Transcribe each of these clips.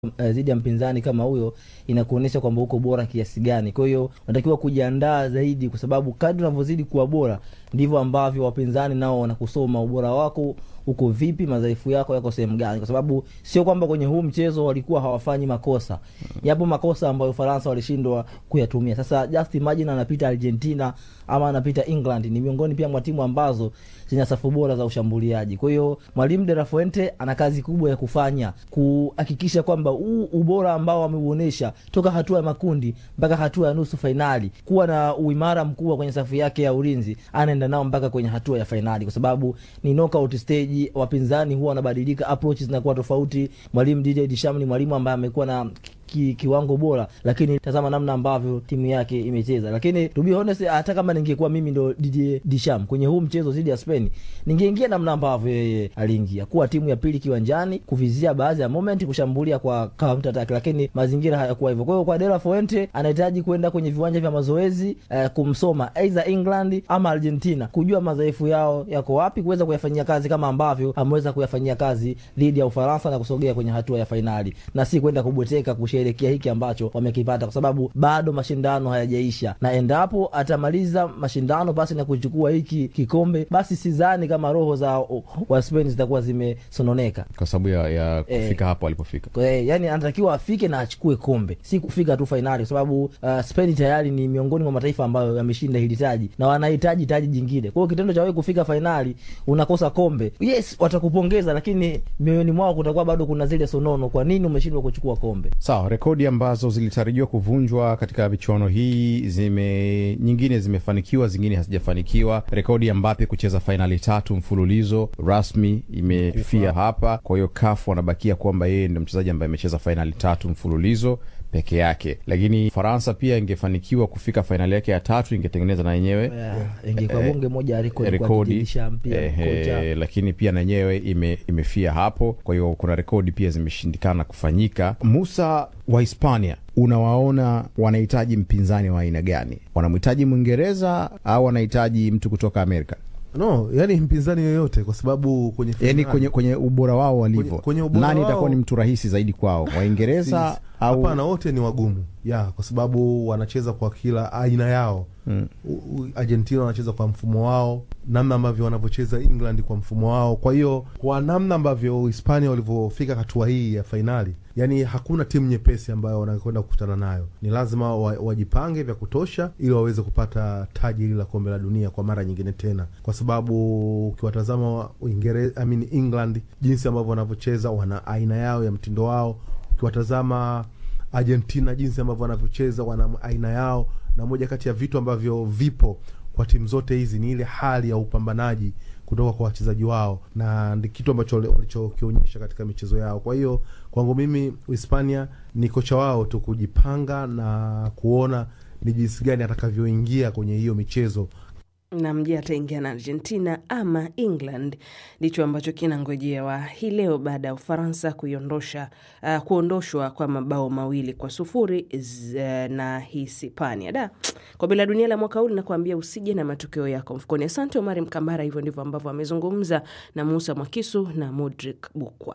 uh, dhidi ya mpinzani kama huyo inakuonyesha kwamba uko bora kiasi gani. Kwa hiyo unatakiwa kujiandaa zaidi, kwa sababu kadri unavyozidi kuwa bora ndivyo ambavyo wapinzani nao wanakusoma ubora wako uko vipi, madhaifu yako yako sehemu gani, kwa sababu sio kwamba kwenye huu mchezo walikuwa hawafanyi makosa. Yapo makosa ambayo Ufaransa walishindwa kuyatumia. Sasa just imagine anapita Argentina ama anapita England, ni miongoni pia mwa timu ambazo zina safu bora za ushambuliaji. Kwa hiyo mwalimu De La Fuente ana kazi kubwa ya kufanya kuhakikisha kwamba huu ubora ambao ameuonesha toka hatua ya makundi mpaka hatua ya nusu fainali, kuwa na uimara mkubwa kwenye safu yake ya ulinzi, anaenda nao mpaka kwenye hatua ya fainali, kwa sababu ni knockout stage. Wapinzani huwa wanabadilika, approach zinakuwa tofauti. Mwalimu DJ Deschamps ni mwalimu ambaye amekuwa na ki, kiwango bora, lakini tazama namna ambavyo timu yake imecheza. Lakini to be honest, hata kama ningekuwa mimi ndo DJ Deschamps kwenye huu mchezo dhidi ya Spain, ningeingia namna ambavyo yeye aliingia, kuwa timu ya pili kiwanjani, kuvizia baadhi ya moment, kushambulia kwa counter attack, lakini mazingira hayakuwa hivyo. Kwa hiyo kwa De La Fuente anahitaji kwenda kwenye viwanja vya mazoezi eh, kumsoma either England ama Argentina, kujua madhaifu yao yako wapi, kuweza kuyafanyia kazi kama ambavyo ameweza kuyafanyia kazi dhidi ya Ufaransa na kusogea kwenye hatua ya fainali, na si kwenda kubweteka kusherehekea hiki ambacho wamekipata, kwa sababu bado mashindano hayajaisha, na endapo atamaliza mashindano pasi na kuchukua hiki kikombe, basi sidhani kama roho za wa Spain zitakuwa zimesononeka kwa sababu ya, ya kufika hapo alipofika. Kwa hiyo yani anatakiwa afike na achukue kombe, si kufika tu fainali, kwa sababu uh, Spain tayari ni miongoni mwa mataifa ambayo yameshinda hili taji na wanahitaji taji jingine. Kwa hiyo kitendo cha wewe kufika fainali unakosa kombe, yes, watakupongeza, lakini mioyoni mwao kutakuwa bado kuna zile sonono, kwa nini umeshindwa kuchukua kombe? Sawa, rekodi ambazo zilitarajiwa kuvunjwa katika michuano hii zime nyingine zimefanikiwa, zingine hazijafanikiwa. Rekodi ya Mbappe kucheza fainali tatu mfululizo rasmi imefia hapa. Kwa hiyo CAF wanabakia kwamba yeye ndio mchezaji ambaye amecheza fainali tatu mfululizo peke yake, lakini Faransa pia ingefanikiwa kufika fainali yake ya tatu, ingetengeneza na yenyewe ingekuwa bonge moja ya rekodi kwa rekodi DJ Deschamps pia eh, kocha. eh, lakini pia na yenyewe ime, imefia hapo. Kwa hiyo kuna rekodi pia zimeshindikana kufanyika. Musa wa Hispania, unawaona wanahitaji mpinzani wa aina gani? Wanamhitaji Mwingereza au wanahitaji mtu kutoka Amerika? No, yani mpinzani yoyote, kwa sababu kwenye Yani finali- kwenye, kwenye ubora wao walivyo, Kwenye- kwenye ubora nani wao- itakuwa ni mtu rahisi zaidi kwao, Waingereza Si- au Hapana, wote ni wagumu ya kwa sababu wanacheza kwa kila aina yao Mm. U- u- Argentina wanacheza kwa mfumo wao, namna ambavyo wanavyocheza England kwa mfumo wao. Kwa hiyo kwa namna ambavyo Hispania walivyofika hatua hii ya fainali, yani hakuna timu nyepesi ambayo wanakwenda kukutana nayo. Ni lazima wa, wajipange vya kutosha ili waweze kupata taji hili la kombe la dunia kwa mara nyingine tena, kwa sababu ukiwatazama Uingereza, I mean England, jinsi ambavyo wanavyocheza, wana aina yao ya mtindo wao. Ukiwatazama Argentina jinsi ambavyo wanavyocheza wana aina yao, na moja kati ya vitu ambavyo vipo kwa timu zote hizi ni ile hali ya upambanaji kutoka kwa wachezaji wao, na ndi kitu ambacho walichokionyesha katika michezo yao. Kwa hiyo kwangu mimi Hispania ni kocha wao tu kujipanga na kuona ni jinsi gani atakavyoingia kwenye hiyo michezo na mje ataingia na Argentina ama England, ndicho ambacho kinangojewa hii leo baada ya Ufaransa kuiondosha uh, kuondoshwa kwa mabao mawili kwa sufuri z, na Hispania. Da, kombe la dunia la mwaka huu linakuambia usije na matokeo yako mfukoni. Asante Omari Mkambara. Hivyo ndivyo ambavyo amezungumza na Musa Mwakisu na Modric Bukwa.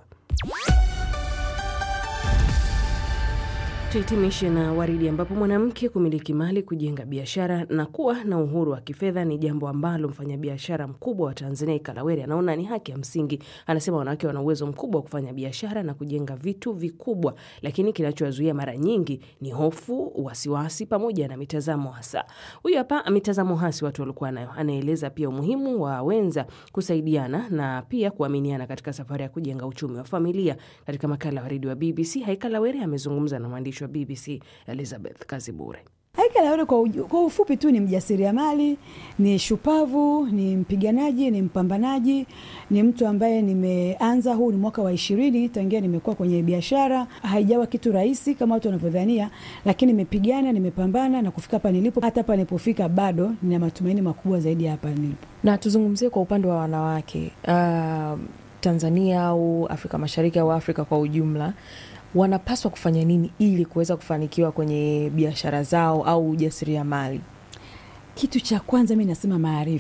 Tuhitimishe na Waridi, ambapo mwanamke kumiliki mali, kujenga biashara na kuwa na uhuru wa kifedha ni jambo ambalo mfanyabiashara mkubwa wa Tanzania Ikalawere anaona ni haki ya msingi. Anasema wanawake wana uwezo mkubwa wa kufanya biashara na kujenga vitu vikubwa, lakini kinachowazuia mara nyingi ni hofu, wasiwasi pamoja na mitazamo hasa. Huyu hapa mitazamo hasi watu walikuwa nayo. Anaeleza pia umuhimu wa wenza kusaidiana na pia kuaminiana katika safari ya kujenga uchumi wa familia. Katika makala ya Waridi wa BBC, Haikalawere amezungumza na mwandishi wa BBC Elizabeth Kazibure. Haikalawere kwa, uju- kwa ufupi tu ni mjasiriamali, ni shupavu, ni mpiganaji, ni mpambanaji, ni mtu ambaye nimeanza, huu ni mwaka wa ishirini tangia nimekuwa kwenye biashara. Haijawa kitu rahisi kama watu wanavyodhania, lakini nimepigana, nimepambana na kufika hapa nilipo. Hata hapa nilipofika bado nina matumaini makubwa zaidi ya hapa nilipo. na tuzungumzie kwa upande wa wanawake uh, Tanzania au Afrika Mashariki au Afrika kwa ujumla, wanapaswa kufanya nini ili kuweza kufanikiwa kwenye biashara zao au ujasiriamali? Kitu cha kwanza mi nasema maarifa.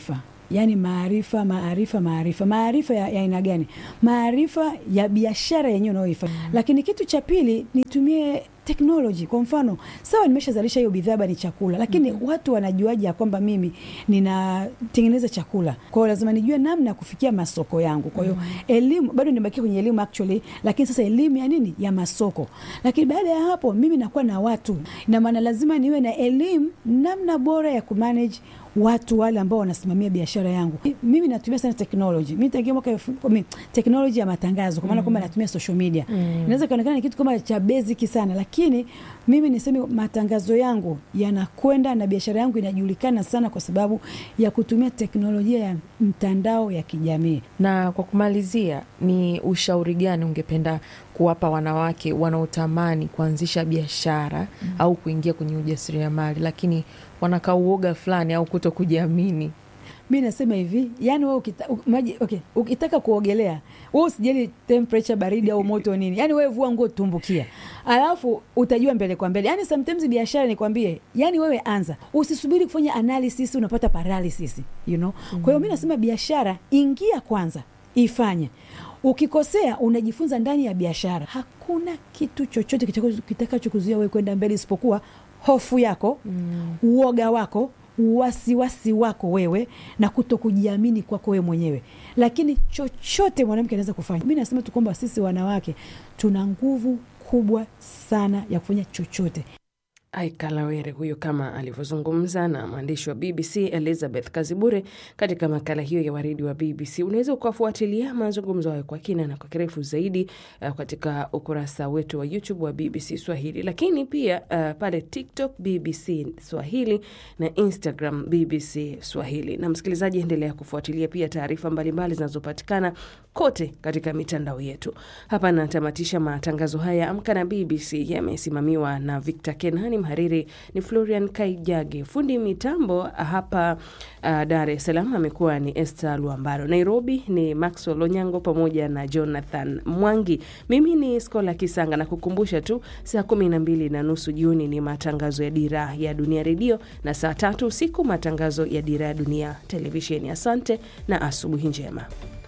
yaani maarifa maarifa maarifa maarifa ya ya aina gani maarifa ya biashara yenyewe unayoifanya lakini kitu cha pili nitumie teknoloji kwa mfano sawa nimeshazalisha hiyo bidhaa labda ni chakula lakini watu wanajuaje ya kwamba mimi ninatengeneza chakula kwa hiyo lazima nijue namna ya kufikia masoko yangu kwa hiyo elimu bado nimebakia kwenye elimu actually lakini sasa elimu ya nini ya masoko lakini baada ya hapo mimi nakuwa na watu ina maana lazima niwe na elimu namna bora ya kumanage watu wale ambao wanasimamia biashara yangu. Mimi natumia sana technology. Mimi tangia mwaka elfu- I mean, technology ya matangazo kwa maana kwamba natumia social media. Inaweza kaonekana ni kitu kama cha basic sana, lakini mimi niseme matangazo yangu yanakwenda na biashara yangu inajulikana sana kwa sababu ya kutumia teknolojia ya mtandao ya kijamii. Na kwa kumalizia, ni ushauri gani ungependa kuwapa wanawake wanaotamani kuanzisha biashara au kuingia kwenye ujasiriamali, lakini wanakaa uoga fulani au kuto kujiamini? mi nasema hivi yani wewe ukita, u- maji, okay, ukitaka kuogelea wewe usijali temperature baridi au moto nini yani wewe vua nguo tumbukia alafu utajua mbele kwa mbele yani sometimes biashara nikwambie yani wewe anza usisubiri kufanya analysis unapata paralysis you know kwa hiyo mi nasema biashara ingia kwanza ifanye ukikosea unajifunza ndani ya biashara hakuna kitu chochote kitakacho- kitakachokuzuia wewe kwenda mbele isipokuwa hofu yako mm. uoga wako wasiwasi wako wewe na kuto kujiamini kwako wewe mwenyewe lakini chochote mwanamke anaweza kufanya mi nasema tu kwamba sisi wanawake tuna nguvu kubwa sana ya kufanya chochote Aikalawere huyo kama alivyozungumza na mwandishi wa BBC Elizabeth Kazibure katika makala hiyo ya waridi wa BBC. Unaweza ukafuatilia mazungumzo hayo kwa kina na kwa kirefu zaidi uh, katika ukurasa wetu wa YouTube wa BBC Swahili, lakini pia uh, pale TikTok BBC Swahili na Instagram BBC Swahili. Na msikilizaji, endelea kufuatilia pia taarifa mbalimbali zinazopatikana kote katika mitandao yetu. Hapa natamatisha matangazo haya Amka na BBC yamesimamiwa na Victor Kenani, mhariri ni Florian Kaijage, fundi mitambo hapa uh, Dar es Salaam amekuwa ni Esther Luambaro, Nairobi ni Maxwell Onyango pamoja na Jonathan Mwangi. Mimi ni Skola Kisanga na kukumbusha tu saa kumi na mbili na nusu jioni ni matangazo ya Dira ya Dunia Redio na saa tatu usiku matangazo ya Dira ya Dunia Televisheni. Asante na asubuhi njema.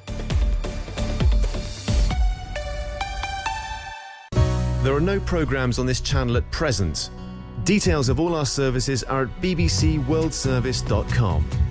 There are no programs on this channel at present. Details of all our services are at bbcworldservice.com.